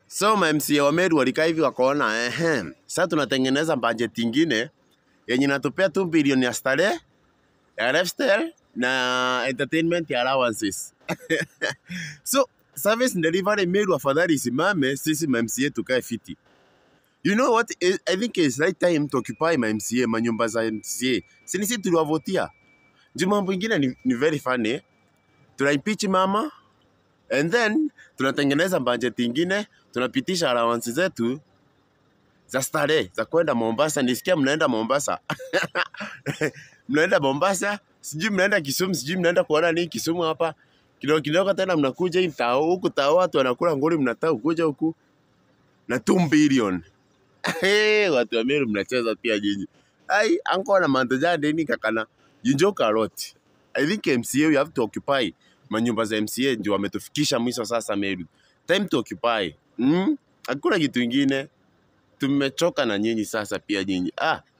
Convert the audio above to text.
So ma MCA wa Meru walikaa hivi wakaona, ehe, sasa tunatengeneza budget ingine yenye inatupea 2 bilioni ya starehe ya lifestyle na entertainment ya allowances. so service delivery Meru afadhali isimame, sisi ma MCA tukae fiti. You know what? I I think it's right time to occupy my MCA, manyumba za MCA. Si ni sisi tuliwavotia. Juu mambo ingine ni, ni very funny. Tuna impeach mama and then tunatengeneza budget ingine, tunapitisha allowance zetu za starehe za kwenda Mombasa. Nisikia mnaenda Mombasa. mnaenda Mombasa, sijui mnaenda Kisumu, sijui mnaenda kuona nini Kisumu hapa. Kidogo kidogo tena mnakuja hii tao huku tao watu wanakula nguri mnataka kuja huku na 2 billion. Hey, watu wa Meru mnacheza pia nyinyi. Ai, anko na mantoja deni kakana. You joke a lot. I think MCA we have to occupy manyumba za MCA ndio wametufikisha mwisho sasa Meru. Time to occupy. Mm? Hakuna kitu ingine. Tumechoka na nyinyi sasa pia nyinyi. Ah,